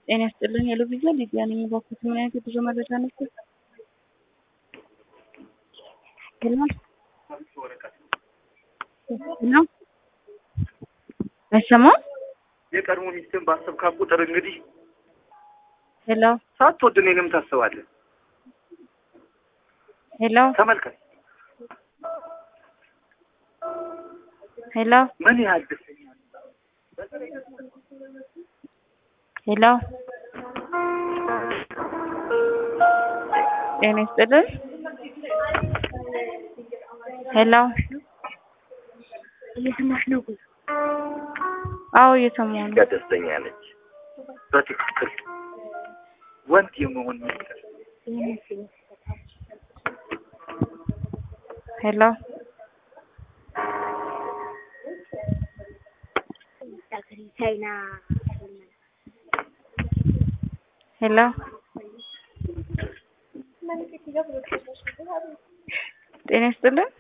ጤና ይስጥልኝ የልብያ ሊዲያ ነኝ። ባኩት ምን አይነት የጉዞ መረጃ ነበር? ግልማል ነው አይሰማም። የቀድሞ ሚስትን ባሰብካት ቁጥር እንግዲህ ሄሎ ሳትወድ እኔንም ታስባለህ። ሄሎ ተመልከት ሄሎ ምን ያህል ደስተኛ ሄሎ ጤና ይስጥልኝ ሄሎ እየሰማሽ ነው? አዎ እየሰማሁ ነው። ጋ ደስተኛ ነች። በትክክል ወንድ የመሆን ሚስጥር ሄሎ ቻይና ሄሎ ጤና ይስጥልኝ